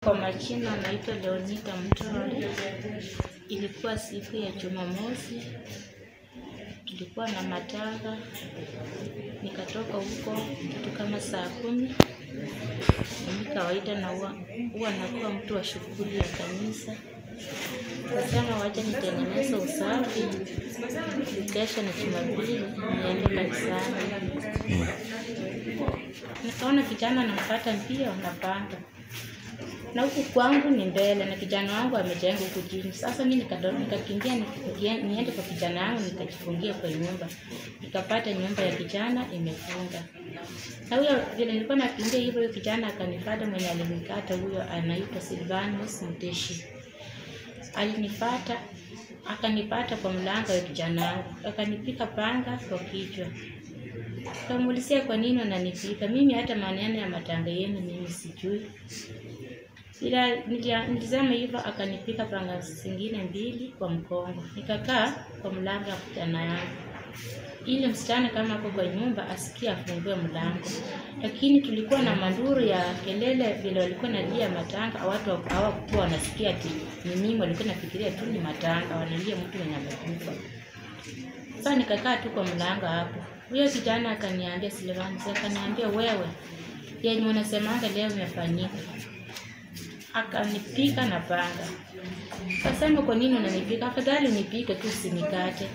Kwa majina naitwa Leonita Mtore. Ilikuwa siku ya Jumamosi, tulikuwa na matanga, nikatoka huko kitu kama saa kumi. Mimi kawaida na huwa huwa nakuwa mtu wa shughuli ya kanisa. Kasema wacha nitengeneze usafi, kesho ni Jumapili, niende kanisani. Nikaona kijana anampata mbio napanda na huku kwangu ni mbele na kijana wangu amejenga huku chini. Sasa mimi nikado- nikakimbia nikie- niende kwa kijana wangu nikajifungia kwa nyumba, nikapata nyumba ya kijana imefunga. Na huyo vile nilikuwa nakimbia hivyo, huyo kijana akanifuata, mwenye alinikata huyo anaitwa Silvanus Mteshi. Alinipata akanipata kwa mlango wa kijana wangu, akanipika panga kwa kichwa. Kamuulizia kwa nini unanipika? Mimi hata maneno ya matanga yenu mimi sijui. Ila nilia- nilisema hivyo, akanipika panga zingine mbili kwa mkongo. Nikakaa kwa mlango wa kijana yangu ili msichana kama ako kwa nyumba asikie afungue mlango, lakini tulikuwa na manduru ya kelele vile walikuwa nalia matanga, watu hawa- hawakuwa wanasikia ati ni mimi, walikuwa nafikiria tu ni matanga, wanalia mtu mwenye amekufa. Sasa nikakaa tu kwa mlango hapo. Huyo kijana akaniambia Silvanus, akaniambia wewe, yenye unasemanga leo imefanyika. Akanipika na panga. Kasema kwa nini unanipika? Afadhali nipike tu usinikate.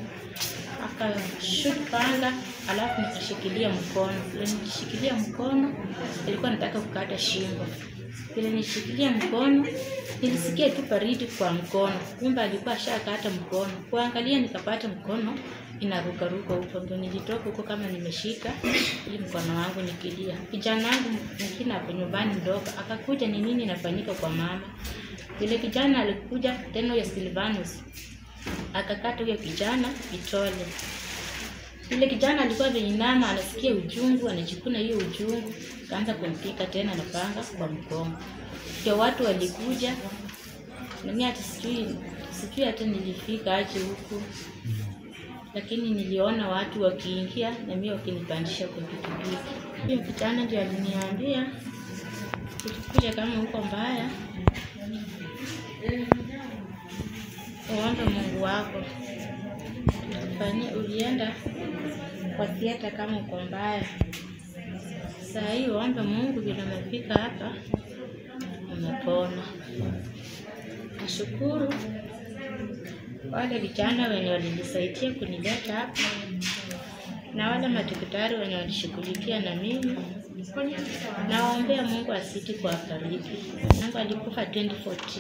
Akashut panga, alafu nikashikilia mkono. Vile nikishikilia mkono, ilikuwa nataka kukata shingo. Vile nishikilia mkono, nilisikia tu baridi kwa mkono. Kumbe alikuwa ashakata mkono. Kuangalia nikapata mkono inarukaruka huko, ndio nilitoka huko kama nimeshika ili mkono wangu nikilia. Kijana wangu mwingine hapo nyumbani mdogo akakuja, ni nini inafanyika kwa mama? Vile kijana alikuja tena, huyo Silvanus akakata huyo kijana kitole. Yule kijana alikuwa ameinama, anasikia uchungu, anachukuna hiyo uchungu, kaanza kumpika tena na panga kwa mgongo. Ndio watu walikuja, na mimi hata sijui sijui hata nilifika aje huku, lakini niliona watu wakiingia na mimi wakinipandisha kwa pikipiki. Huyo kijana ndio aliniambia ukikuja kama huko mbaya, uombe Mungu wako fanyia ulienda kwa theater kama uko mbaya. Saa hii uombe Mungu vile umefika hapa umepona. Nashukuru wale vijana wenye walinisaidia kunileta hapa na wale madaktari wenye walishughulikia na mimi. Nawaombea Mungu asiti kuwafariji. Mungu alikufa 2014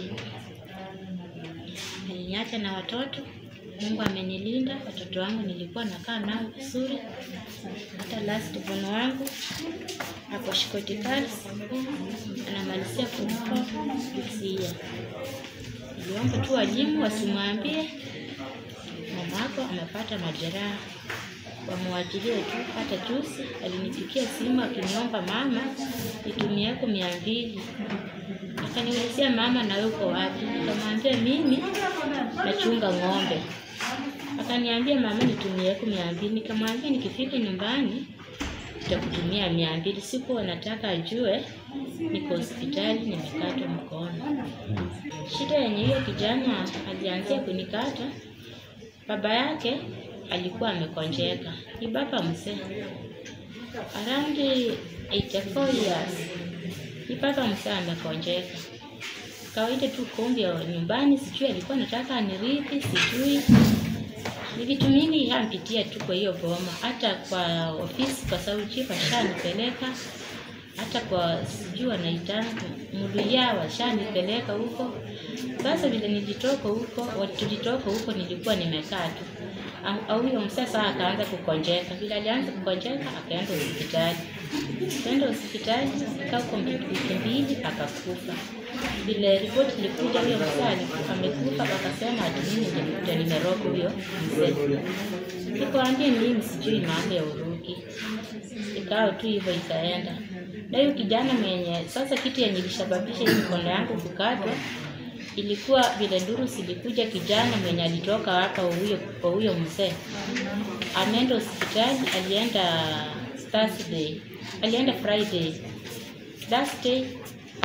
aliniacha na watoto. Mungu amenilinda watoto wangu, nilikuwa nakaa nao vizuri. Hata last born wangu ako Shikoti Girls anamalizia form four this year. Niliomba tu walimu wasimwambie mama yako amepata majeraha, wamwachilie tu. Hata juzi alinipigia simu akiniomba mama, nitumieko mia mbili akaniulizia mama, na wewe uko wapi? Nikamwambia mimi nachunga ng'ombe. Akaniambia mama, nitumieko mia mbili. Nikamwambia nikifika nyumbani nitakutumia mia mbili. Sikuwa nataka ajue niko hospitali nimekatwa mkono. Shida yenye hiyo kijana alianzia kunikata, baba yake alikuwa amekonjeka, ni baba mzee around 84 years, ni baba mzee amekonjeka. Kawaida tu kombi ya nyumbani, sijui alikuwa nataka anirithi, sijui ni vitu mingi yampitia tu kwa hiyo boma, hata kwa ofisi, kwa sababu chief ashanipeleka, hata kwa sijui wanaita muluya washanipeleka huko. Sasa vile nilitoka huko, wa- tulitoka huko, nilikuwa nimekaa tu Am- au huyo mzee sasa akaanza kukonjeka. Vile alianza kukonjeka, akaenda hospitali. Akaenda hospitali, akaa huko wiki mbili, akakufa. Vile ripoti ilikuja, huyo mzee alikufa, amekufa, wakasema ati mimi nilikuja nimeroga huyo mzee. Nikwambia mimi sijui mambo ya Uruki, ikawa tu hivyo ikaenda. Na huyo kijana mwenye sasa, kitu yenye ilisababisha hii mikono yangu kukatwa ilikuwa vile nduru zilikuja, kijana mwenye alitoka hapa huyo kwa huyo mzee ameenda hospitali, alienda Thursday, alienda Friday, last day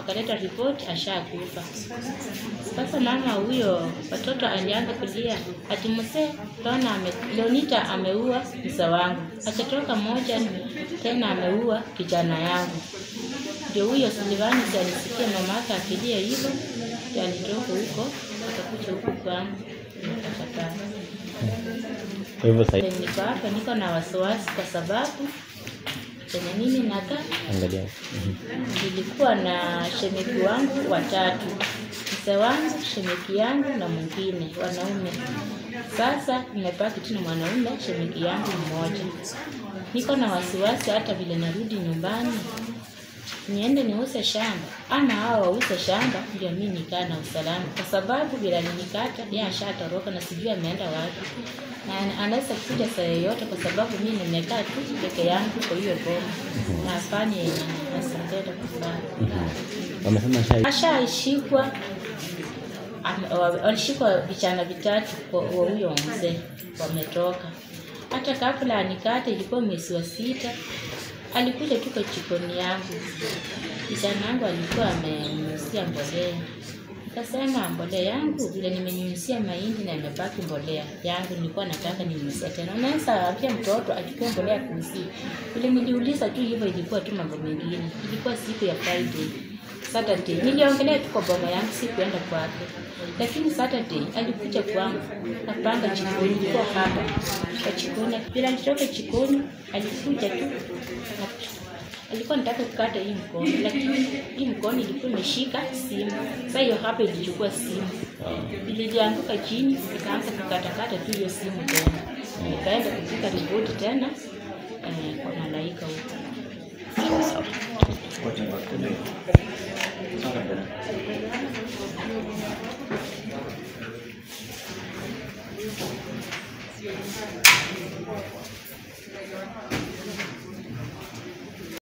wakaleta ripoti ashakufa. Sasa mama huyo watoto alianza kulia ati mzee Leona ame, Leonita ameua mzee wangu, akatoka moja tena ameua kijana yangu. Ndio huyo Silvanus alisikia mama yake akilia hivyo, ndio alitoka huko akakuja huku kwangu nikakataa. Kwa hivyo sasa Ndio Niko hapa niko na wasiwasi kwa sababu penye mimi nakaa angalia. Mhm. nilikuwa na shemeki wangu watatu, mzee wangu, shemeki yangu na mwingine wanaume. Sasa nimebaki tu na mwanaume, shemeki yangu mmoja. Niko na wasiwasi hata vile narudi nyumbani niende niuze shamba ama hao wauze shamba, ndio mimi nikaa na usalama, kwa sababu vile alinikata yeye ashatoroka na sijui ameenda wapi, na anaweza kuja saa yoyote, kwa sababu mimi nimekaa tu peke yangu kwa hiyo boma na afanye yenye asingependa kufanya. Mhm. Wamesema sha Ashaishikwa, ame- wa- walishikwa vijana vitatu kwa wa huyo mzee, wametoka. Hata kabla anikate, ilikuwa mwezi wa sita, alikuja tu kwa jikoni yangu. Kijana yangu alikuwa amenyunyizia mbolea, nikasema mbolea yangu vile nimenyunyizia mahindi na imebaki mbolea yangu, nilikuwa nataka ninyunyizia tena. Unaweza ambia mtoto achukue mbolea kuuzie. Vile niliuliza tu hivyo, ilikuwa tu mambo mengine. Ilikuwa siku ya Friday Saturday niliongelea tu kwa boma yangu, sikuenda kwake, lakini Saturday alikuja kwangu napanga jikoni, ilikuwa hapa kwa jikoni. Bila alitoka jikoni, alikuja tu na alikuwa nataka kukata hii mkono, lakini hii mkono ilikuwa imeshika simu. Sasa hiyo hapa ilichukua simu, ilianguka chini, ikaanza kukatakata tu hiyo simu tena. Nikaenda kupika ripoti tena eh, kwa malaika huko.